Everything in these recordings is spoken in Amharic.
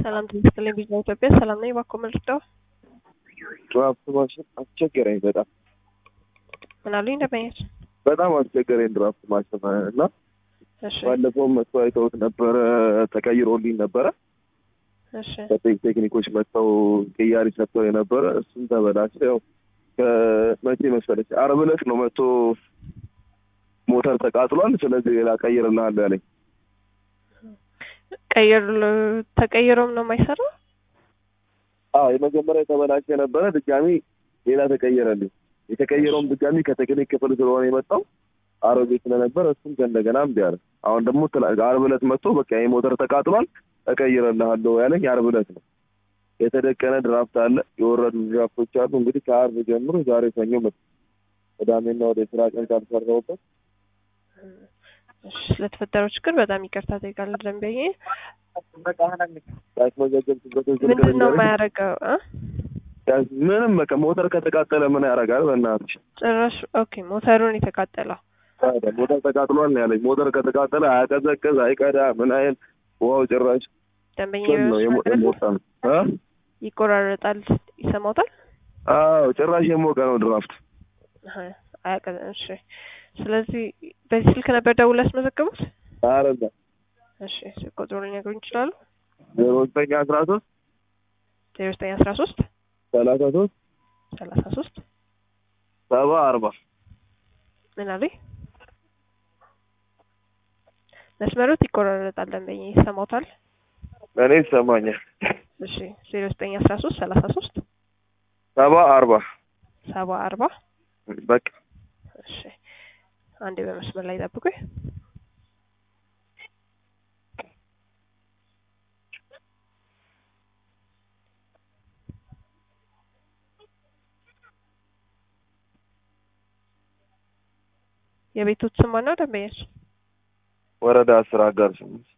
ሰላም ትመስገን ቢዛ ኢትዮጵያ ሰላም ነኝ። እባክዎ መልሰው ድራፍት ማሽን አስቸገረኝ በጣም ምን አሉኝ? ደንበኛች በጣም አስቸገረኝ ድራፍት ማሽን እና እሺ ባለፈውም መጥቶ አይተውት ነበረ ተቀይሮልኝ ነበረ እሺ ከቴክ- ቴክኒኮች መጥተው ቅያሪ ሰጥተው የነበረ እሱም ተበላሸ። ያው ከመቼ መሰለች አርብ ዕለት ነው መጥቶ ሞተር ተቃጥሏል፣ ስለዚህ ሌላ ቀይርልሃለሁ ያለኝ። ቀይር ተቀይሮም ነው የማይሰራው። አዎ የመጀመሪያ የተበላሸ ነበረ፣ ድጋሚ ሌላ ተቀየረልኝ። የተቀየረውም ድጋሚ ከቴክኒክ ክፍል ስለሆነ የመጣው አሮጌ ስለነበረ እሱም ከእንደገና እምቢ አለ። አሁን ደግሞ ትላ- አርብ ዕለት መጥቶ በቃ ይሄ ሞተር ተቃጥሏል እቀይርልሃለሁ ያለኝ አርብ ዕለት ነው። የተደቀነ ድራፍት አለ፣ የወረዱ ድራፍቶች አሉ። እንግዲህ ከአርብ ጀምሮ ዛሬ ሰኞ መ ቅዳሜና ወደ ስራ ቀን ካልሰራሁበት እሺ ስለተፈጠረው ችግር በጣም ይቅርታ ጠይቃለሁ። ደንበኛ ያስመዘገብኩበት ምንድን ነው የማያደርገው እ? ምንም በቃ ሞተር ከተቃጠለ ምን ያደርጋል? በእናትሽ ጭራሽ ኦኬ ሞተሩን የተቃጠለው ታዲያ ሞተር ተቃጥሏል ነው ያለኝ። ሞተር ከተቃጠለ አያቀዘቅዝ አይቀዳ ምን አይል ውሃው ጭራሽ ደንበኛ ምን ነው የሞ- የሞቀ ነው እ? ይቆራረጣል፣ ይሰማውታል። አዎ ጭራሽ የሞቀ ነው ድራፍት። አሀ፣ አያውቅም። እሺ ስለዚህ በዚህ ስልክ ነበር ደውለው ያስመዘገቡት? አረዛ እሺ ስልክ ቁጥሩን ሊነግሩኝ ይችላሉ? ዜሮ ዘጠኝ አስራ ሶስት ዜሮ ዘጠኝ አስራ ሶስት ሰላሳ ሶስት ሰላሳ ሶስት ሰባ አርባ ምን አሉኝ? መስመሩት ይቆራረጣል። ደንበኛ ይሰማውታል? እኔ ይሰማኛል። እሺ ዜሮ ዘጠኝ አስራ ሶስት ሰላሳ ሶስት ሰባ አርባ ሰባ አርባ በቃ እሺ አንዴ በመስመር ላይ ጠብቁኝ። የቤቶት ስም ማነው? ደንበኛች ወረዳ አስር አጋር ስምንት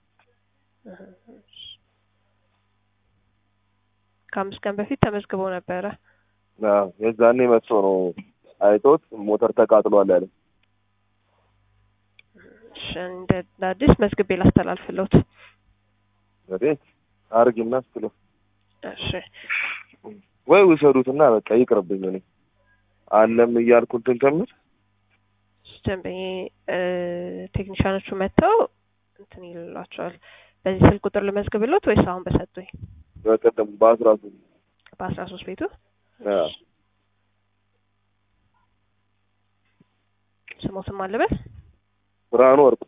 ከአምስት ቀን በፊት ተመዝግበው ነበረ። አዎ የዛኔ መጥቶ ነው አይቶት ሞተር ተቃጥሏል ያለኝ። እሺ እንደ እንደ አዲስ መዝግቤ ላስተላልፍለውት። እንግዲህ አርጊና ስትለው እሺ ወይ ውሰዱትና በቃ ይቅርብኝ። እኔ አለም እያልኩ እንትን ከምል ደንበኛ ቴክኒሻኖቹ መጥተው እንትን ይልላቸዋል። በዚህ ስልክ ቁጥር ልመዝግብሎት ወይስ አሁን በሰጡኝ በቀደም በአስራ ሶስት በአስራ ሶስት ቤቱ አዎ ስሞትም አለበት ብርሃኑ ወርቁ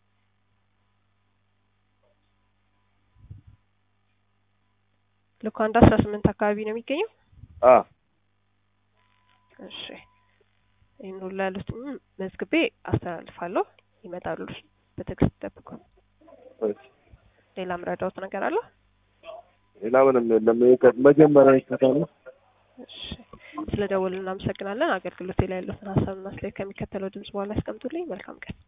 ልኩ አንድ አስራ ስምንት አካባቢ ነው የሚገኘው። አ እሺ ይህን ሁሉ ያሉትን መዝግቤ አስተላልፋለሁ። ይመጣሉ። በትዕግስት ጠብቁ። እሺ። ሌላ ምረዳውት ነገር አለ? ሌላ ምንም የለም። ይሄ ከ- መጀመሪያ ይከታሉ። እሺ ስለ ደወሉ እናመሰግናለን። አገልግሎት ላይ ያሉትን ሀሳብና አስተያየት ከሚከተለው ድምጽ በኋላ ያስቀምጡልኝ። መልካም ቀን።